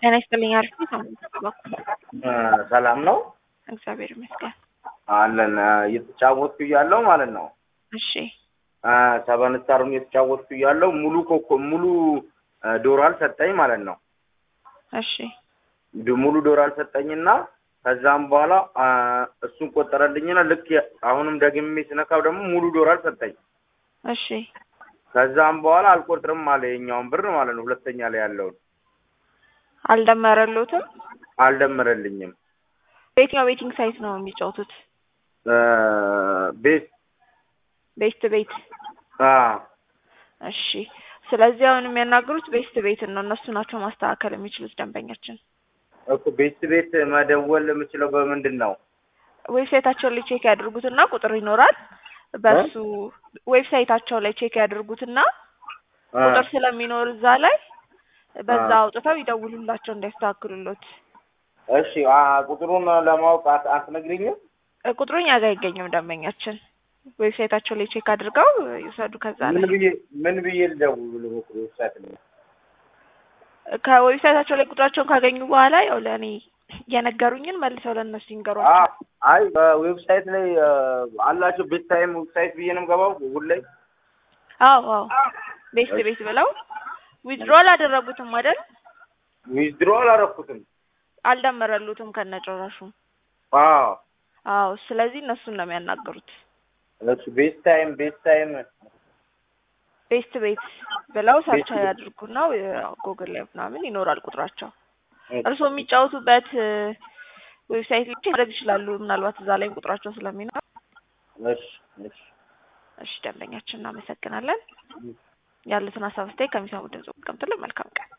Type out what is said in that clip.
ጤና ይስጥልኝ። አሪፍ ነው። ሰላም ነው እግዚአብሔር ይመስገን። አለን እየተጫወትኩ እያለሁ ማለት ነው እሺ ሰቨን ስታሩን እየተጫወትኩ እያለሁ ሙሉ ኮኮ ሙሉ ዶራል ሰጠኝ ማለት ነው። እሺ ድ- ሙሉ ዶራል ሰጠኝና ከዛም በኋላ እሱን ቆጠረልኝና ልክ አሁንም ደግሜ ስነካው ደግሞ ሙሉ ዶራል ሰጠኝ። እሺ ከዛም በኋላ አልቆጥርም አለ የኛውን ብር ማለት ነው። ሁለተኛ ላይ ያለውን አልደመረሉትም። አልደመረልኝም። በየትኛው ቤቲንግ ሳይት ነው የሚጫወቱት? ቤት ቤስት ቤት። አ እሺ ስለዚህ አሁን የሚያናግሩት ቤስት ቤትን ነው። እነሱ ናቸው ማስተካከል የሚችሉት ደንበኛችን። እኮ ቤት ቤት መደወል የምችለው በምንድን ነው? ዌብሳይታቸው ላይ ቼክ ያድርጉትና ቁጥር ይኖራል። በሱ ዌብሳይታቸው ላይ ቼክ ያድርጉትና አ ቁጥር ስለሚኖር እዛ ላይ በዛ አውጥተው ይደውሉላቸው እንዲያስተካክሉሎት። እሺ አ ቁጥሩን ለማወቅ አት- አትነግሪኝም? እ ቁጥሩ እኛ ጋር አይገኝም። ደንበኛችን ዌብሳይታቸው ላይ ቼክ አድርገው ይውሰዱ። ከዛ ምን ላይ ብዬ ምን ብዬ ልደውል ዌብሳይት ላይ? ከዌብሳይታቸው ላይ ቁጥራቸውን ካገኙ በኋላ ያው ለእኔ የነገሩኝን መልሰው ለእነሱ አ ይንገሯቸው። አይ በዌብሳይት ላይ አ፣ አላቸው ቤት ታይም ዌብሳይት ብዬ ነው የምገባው ሁሌ አዎ አዎ ቤስት ቤት ብለው ዊዝድሮ አላደረጉትም አይደል? ዊዝድሮ አላረኩትም። አልደመረሉትም ከነጭራሹ። አዎ አዎ ስለዚህ እነሱን ነው የሚያናገሩት። እሱ ቤት ታይም ቤት ታይም ቤስት ቤት ብለው ሰርች ቤት ቤት። ያድርጉና ጉግል ላይ ምናምን ይኖራል ቁጥራቸው። እርስዎ የሚጫወቱበት ዌብሳይት ላይ ማድረግ ይችላሉ። ምናልባት እዛ ላይ ቁጥራቸው ስለሚኖር። እሺ እሺ እሺ ደንበኛችን እናመሰግናለን። ያሉትን ሀሳብ ስታይ ከሚሰሙ ድምጽ ቀምጥልን። መልካም ቀን